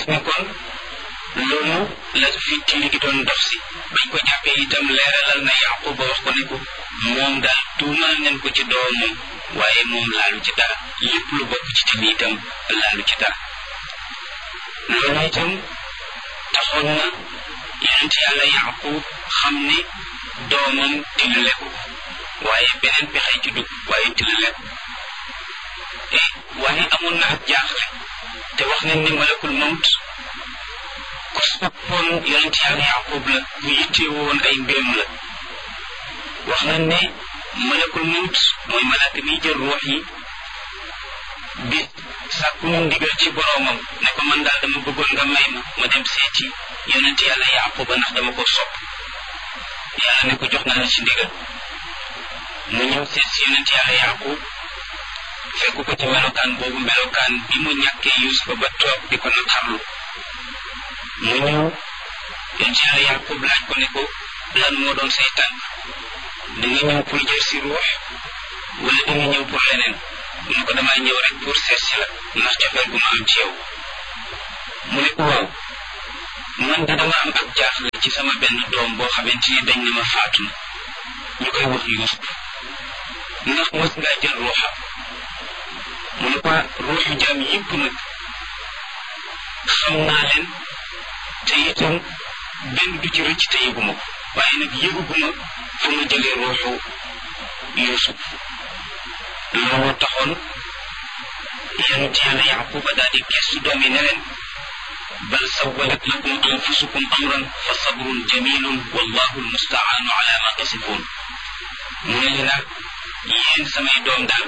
gis ne kon loolu la fi tili gi doon dox si bañ ko jàppee itam leeralal na yaqub ba wax ko ne ko moom daal tuumal nañ ko ci doomam waaye moom laalu ci dara lépp lu bokk ci tili itam laalu ci dara loolu itam taxoon na yonent yàlla yaqub xam ne doomam tilale ko waaye beneen pexe ci dugg waaye tilale ko e waaye amoon na ak jaaxle te wax nañ ne malakul mawt ku soppoon yonent yàlla yaqub la bu yittee woon ay mbiram la wax nañ ne malakul mawt mooy malaaka miy jël ruux yi bi sàkku mu ndigal ci boroomam ne ko man daal dama bëggoon nga may ma ma dem seeti yonent yàlla yaquba ndax dama ko sopp yàlla ne ko jox naa la ci ndigal mu ñëw seet si yonent yàlla yaqub fekk ko ci melokaan boobu melokaan bi mu ñàkkee yusufa ba toog di ko naqarlu mu ñëw yonent yàlla yaqub laaj ko ne ko lan moo doon say tànk da nga ñëw pour jël si ruux wala da nga ñëw pour leneen mu ne ko damaa ñëw rek pour seet si la ndax cofeel gu ma am ci yow mu ne ko waaw man de dama am ak jaaxle ci sama benn doom boo xamante ni dañ ne ma faatu na ñu koy wax Yuusuf ndax mos ngaa jël ruuxam mu ne ko ruuxu jaam yëpp nag xam naa leen te itam benn du ci rëcc te yëguma ko waaye nag yëguguma fu ma jëlee ruuxu Yuusuf looloo taxoon yonent yàlla yaquba daal di gestu doom yi ne leen bal sawalat lakum anfusukum amran fa sabrun jamilun wallahu almustaanu ala ma tasifun mu ne leen nag yéen samay doom daal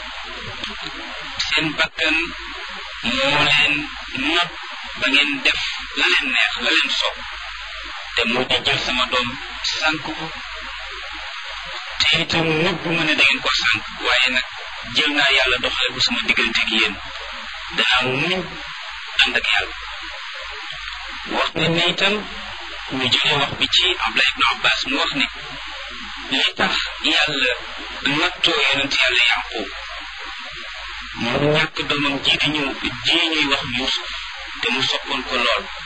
seen bakkan moo leen not ba ngeen def la leen neex la leen soob te moo di jël sama doom sànk ko te itam nëbbu ma ne da ngeen ko sànk waaye nag jël naa yàlla doxale ko sama diggante ak yéen danaa muñ ànd ak yàlla wax ne ne itam ñu jëlee wax bi ci Abdullah ibn Abbas mu wax ne li tax yàlla nattoo yonent yàlla Yaqub mu ñàkk doomam ji di ñëw ji ñuy wax Yuusuf te mu soppoon ko lool